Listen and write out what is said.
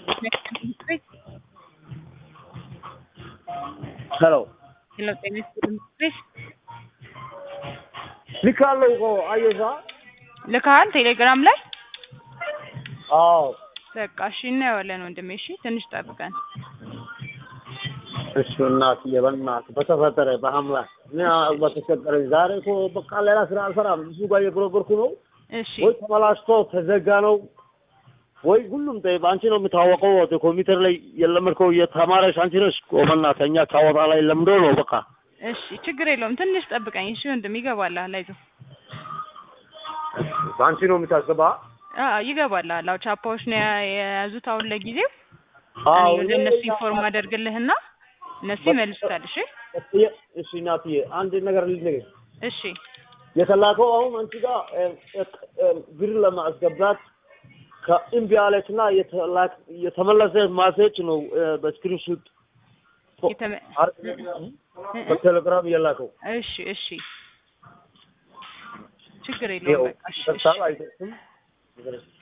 ሄሎ ሄሎ ጤና ይስጥልኝ ቤት ልካለሁ እኮ አየዛ ልካሃል ቴሌግራም ላይ አዎ በቃ እሺ እናየዋለን ወንድሜ እሺ ትንሽ ጠብቀን እሺ እናትዬ በእናትህ በተፈጠረ በአምላክ እኔ በተቸገረኝ ዛሬ እኮ በቃ ሌላ ስራ አልሰራም እሱ ጋር እየጎረጎርኩ ነው እሺ ወይ ተበላሽቶ ተዘጋ ነው ወይ ሁሉም ጠ አንቺ ነው የምታወቀው ኮምፒውተር ላይ የለመድከው የተማረሽ አንቺ ነሽ እኮ በእናትህ እኛ ካወጣ ላይ ለምዶ ነው በቃ እሺ ችግር የለውም ትንሽ ጠብቀኝ እሺ ወንድም ይገባልሃል አይዞህ በአንቺ ነው የምታስገባ አዎ ይገባልሃል አዎ ቻፓዎች ነው የያ- የያዙት አሁን ለጊዜው አዎ እኔ ወደ እነሱ ኢንፎርም አደርግልህና እነሱ ይመልሱታል እሺ እሺ እናትዬ አንድ ነገር ልንገርሽ እሺ የተላከው አሁን አንቺ ጋር እ- እ- ብር ለማስገባት ከእምቢ አለች እና የተላክ- የተመለሰ ማሴጅ ነው እ፣ በስክሪንሹት የተመ- አር- በቴሌግራም የላከው እሺ እሺ ችግር የለውም ይኸው በቃ እሺ እሺ ይደርሳል አይደርስም